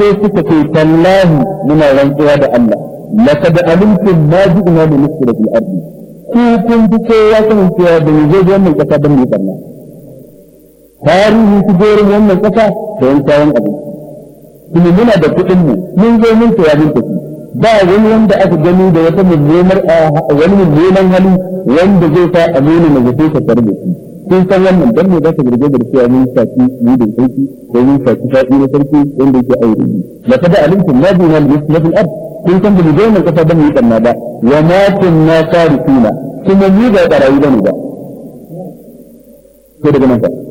sai suka ce tallahi muna rantsuwa da Allah laqad alimtum ma ji'na li nusra fil ardi ku kun fi kowa sanin cewa da mu zo wannan kasa don mu barna tarihi su jerin wannan kasa da yan kayan abinci kuma muna da kuɗin mu mun zo mun tsaya mun tafi ba wani wanda aka gani da wata mummunar wani mummunan hali wanda zai sa a nuna na zato ka tare da shi kun san wannan dan ne za ka girge da cewa mun saki mu da sarki ko mun saki saki na sarki wanda yake aure la kada alimtum ma bi hal yusla fil ard kun san da mu zo mun kasa dan mu yi barna ba wa ma kunna sarifina kuma mu ba barayi bane ba ko daga nan ba